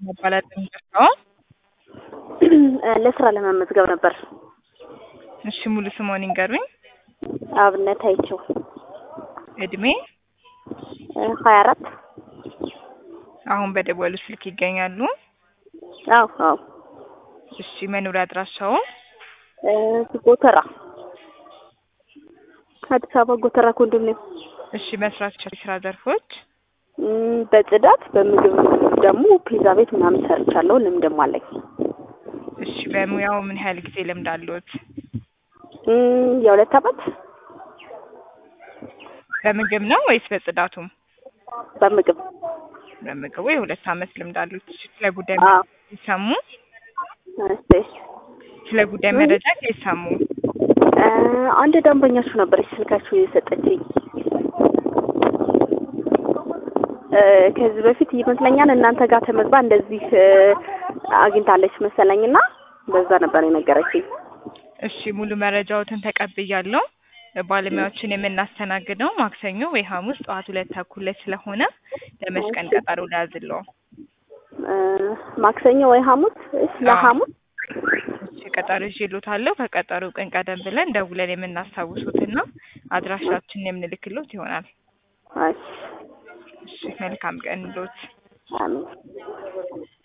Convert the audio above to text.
መባላት የሚደርሰው ለስራ ለመመዝገብ ነበር። እሺ ሙሉ ስሞን ይንገሩኝ። አብነት አይቸው እድሜ ሀያ አራት አሁን በደወሉ ስልክ ይገኛሉ? አዎ አዎ እሺ መኖሪያ አድራሻው ጎተራ አዲስ አበባ ጎተራ ኮንዶሚኒየም። እሺ መስራቸው የስራ ዘርፎች እም፣ በጽዳት በምግብ ደግሞ ፒዛ ቤት ምናምን ሰርቻለሁ። ልምድም አለኝ። እሺ በሙያው ምን ያህል ጊዜ ልምድ አለዎት? እም፣ የሁለት አመት በምግብ ነው ወይስ በጽዳቱም? በምግብ በምግቡ የሁለት አመት ልምድ አሉት። እሺ ስለ ጉዳይ አዎ። ሲሰሙ እስቲ ስለ ጉዳይ መረጃ ሲሰሙ እ፣ አንድ ደንበኛችሁ ነበረች ስልካችሁ የሰጠችኝ እ፣ ከዚህ በፊት ይመስለኛል እናንተ ጋር ተመዝባ እንደዚህ እ፣ አግኝታለች መሰለኝና በዛ ነበር የነገረችኝ። እሺ ሙሉ መረጃዎትን ተቀብያለሁ። ባለሙያዎችን የምናስተናግደው ማክሰኞ ወይ ሐሙስ ጠዋት ሁለት ተኩል ላይ ስለሆነ ለመች ቀን ቀጠሮ ሊያዝለው? እ፣ ማክሰኞ ወይ ሐሙስ? እሺ ለሐሙስ እሺ ቀጠሮ ይዤልዎታለሁ። ከቀጠሮ ቀን ቀደም ብለን ደውለን የምናስታውሱትና አድራሻችንን የምንልክሎት ይሆናል። እሺ እሺ መልካም ቀን ሎት አሜን።